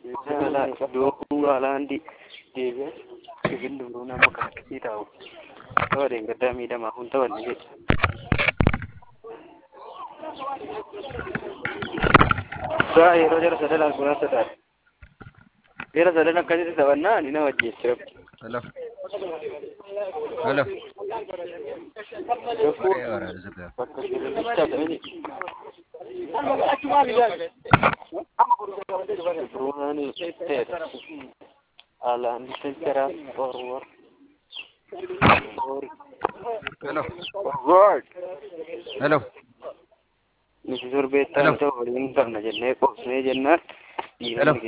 Iddoo alaandi deebi'ee sibiil duruu nama kakkisii taa'u. Taphadeen gaddaa miidhamaa kun taphanne jedhe. Gaa yeroo jara sadan arguudhaan sodaate. Jara sadan akkasitti taphannaa ni nama ajjeessi rabbi. Hello. Hello. Gaffuu Waa'ee waraana zagaa. bakka shirriichaa ta'e. Bruunaan ta'edha. Alaandi Silteraa Forward. Hello. Forward. Hello. Nuti sorbeettaan ta'u waliin qabna jennee qoosnee jennaan. Hello.